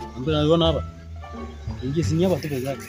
Mbona unaona hapa? Ingia si hapa tu peke yake.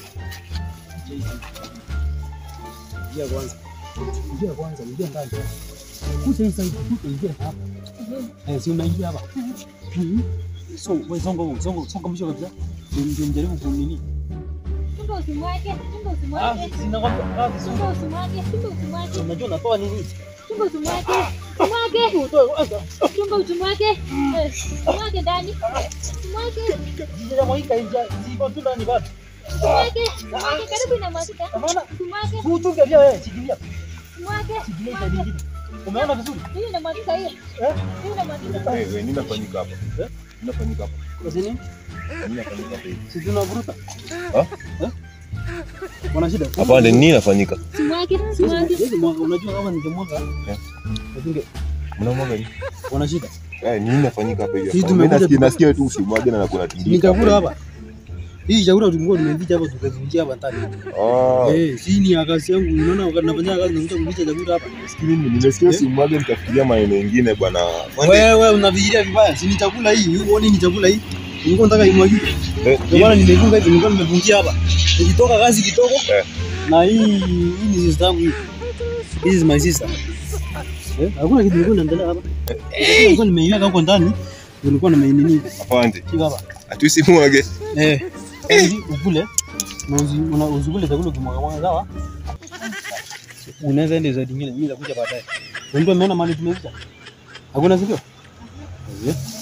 Ingia kwanza. Ingia kwanza, ingia ndani. Kuja hii side, kuja ingia hapa. Eh, si unaingia hapa. Mhm. So, wewe songa songa songa mwisho kabisa. Ndio nijaribu kunini. Chunga usimwage, chunga Ah, usimwage. sina kwamba ah, Chunga songa. usimwage, chunga usimwage. Unajua natoa nini? Chunga usimwage. Simwage. Utoe kwanza. Chunga usimwage. Eh, Simwage ndani. Simwage. Jija mwaika nje. Siko tu ndani bado. Simwage. Simwage karibu inamwagika. Unaona? Simwage. Kuchunga pia wewe, shikilia. Simwage. Shikilia ile nyingine. Umeona vizuri? Hii inamwagika hiyo. Eh? Hii inamwagika. Wewe nini inafanyika hapa? Eh? Nini inafanyika hapa? Kwa nini? Nini inafanyika hapa hivi? Si tunavuruta. Ah? Eh? Wana shida. Hapana, nini inafanyika? Simwage. Simwage. Siwezi mwanga, unajua kama ningemwaga. Eh. Nasinge Mnamwaga nini? wana shida. Eh, nini inafanyika hapa hivi? Sisi Mimi tumekuja nasikia tu- nasikia tu usimwage na nakuna tindika. Ni chakula hapa. Hii chakula tulikuwa tumeficha hapa tukavunjia hapa ndani. Ah. Eh, si ni ya kazi yangu. Unaona wakati nafanya kazi nakuja kuficha chakula hapa. Sikini nimesikia usimwage nikafikiria maneno mengine bwana. Kwani- Wewe unafikiria vibaya. Si ni chakula hii. Huoni ni chakula hii? Nilikuwa nataka imwagike. Eh, Ndio maana nimefunga hivi, nilikuwa nimevunjia hapa. Nikitoka kazi kidogo. Eh. Na hii hii ni sister yangu hii. This is my sister. Eh, hakuna kitu kilikuwa inaendelea hapa. Nilikuwa nimeiweka huko ndani. ndio Nilikuwa nimeinini. Afande. Shika hapa. Ati usimwage. Eh. Ili ukule na usi- una- usikule chakula kimwaga mwaga sawa? Unaweza ende zaidi nyingine, mimi nitakuja baadaye. Na Ndio umeona mali tumepita. Hakuna sikio? Eh.